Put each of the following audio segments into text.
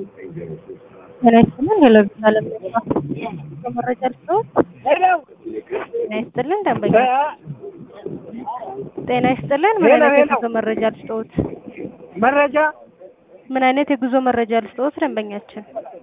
ጤና ይስጥልን ሄሎ ቪዛለም መረጃ ልስጥዎት? ጤና ይስጥልን ደንበኛ ጤና ይስጥልን ምን ሄሎ፣ አይነት ሄሎ። የጉዞ መረጃ ልስጥዎት? መረጃ ምን አይነት የጉዞ መረጃ ልስጥዎት ደንበኛችን?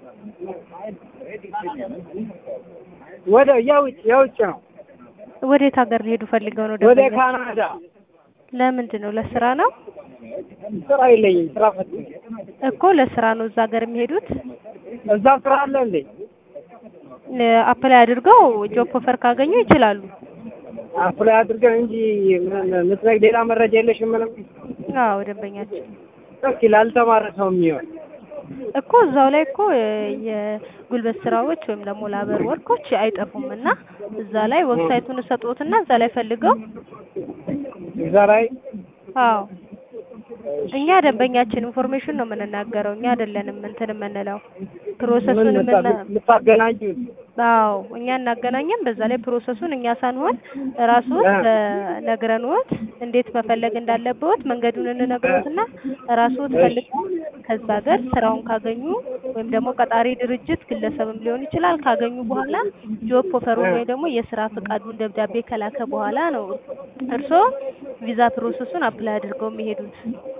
ወደ የውጭ የውጭ ነው። ወዴት ሀገር ሊሄዱ ፈልገው ነው ወደ ደንበኛ? ካናዳ ለምንድን ነው ለስራ ነው? ስራ የለኝም። ስራ ፈት እኮ ለስራ ነው እዛ ሀገር የሚሄዱት። እዛ ስራ አለ እንዴ? አፕላይ አድርገው ጆብ ኦፈር ካገኙ ይችላሉ። አፕላይ አድርገን እንጂ ምን ምትነግ ሌላ መረጃ የለሽም? ምንም አዎ ደንበኛችን እስኪ ላልተማረ ሰው የሚሆን እኮ እዛው ላይ እኮ የጉልበት ስራዎች ወይም ደግሞ ላበር ወርኮች አይጠፉም እና እዛ ላይ ዌብሳይቱን እሰጥዎትና እዛ ላይ ፈልገው እዛ ላይ አዎ እኛ ደንበኛችን ኢንፎርሜሽን ነው የምንናገረው እኛ አይደለንም እንትን የምንለው ፕሮሰሱን ምን የምና የምታገናኙት አዎ እኛ እናገናኘን በዛ ላይ ፕሮሰሱን እኛ ሳንሆን ራስዎት ነግረንዎት እንዴት መፈለግ እንዳለብዎት መንገዱን እንነግሮትና ራስዎት ፈልገው ከዛ ሀገር ስራውን ካገኙ ወይም ደግሞ ቀጣሪ ድርጅት ግለሰብም ሊሆን ይችላል ካገኙ በኋላ ጆብ ኦፈሩን ወይ ደግሞ የስራ ፈቃዱን ደብዳቤ ከላከ በኋላ ነው እርስዎ ቪዛ ፕሮሰሱን አፕላይ አድርገው የሚሄዱት።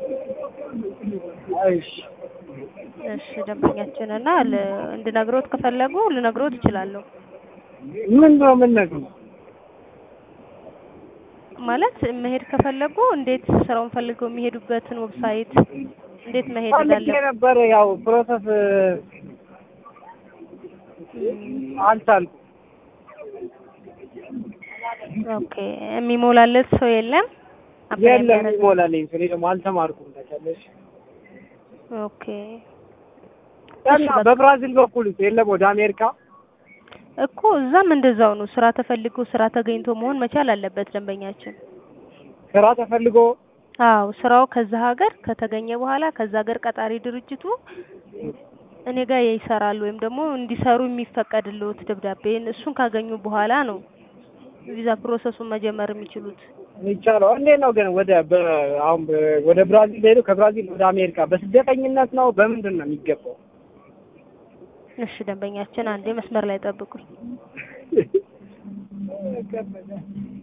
እሺ እሺ ደንበኛችን እና ል- እንድነግሮት ከፈለጉ ልነግሮት እችላለሁ። ምን ነው የምንነግረው? ማለት መሄድ ከፈለጉ እንዴት ስራውን ፈልገው የሚሄዱበትን ዌብሳይት እንዴት መሄድ ፈልጌ እንዳለ ነበር ያው ፕሮሰስ አልቻልኩም። ኦኬ የሚሞላለት ሰው የለም አፕላይ የለም የሚያደርግ ይሞላልኝ። እኔ ደግሞ አልተማርኩም። ታውቂያለሽ ኦኬ እና በብራዚል በኩል የለም ወደ አሜሪካ እኮ እዛም እንደዛው ነው። ስራ ተፈልጎ ስራ ተገኝቶ መሆን መቻል አለበት ደንበኛችን። ስራ ተፈልጎ አዎ ስራው ከዛ ሀገር ከተገኘ በኋላ ከዛ ሀገር ቀጣሪ ድርጅቱ እኔ ጋር ይሰራሉ ወይም ደግሞ እንዲሰሩ የሚፈቀድልዎት ደብዳቤን እሱን ካገኙ በኋላ ነው ቪዛ ፕሮሰሱን መጀመር የሚችሉት። ይቻለው እንዴት ነው ግን ወደ በ- አሁን በ- ወደ ብራዚል ሄዱ ከብራዚል ወደ አሜሪካ በስደተኝነት ነው በምንድን ነው የሚገባው? እሺ ደንበኛችን አንዴ መስመር ላይ ጠብቁኝ።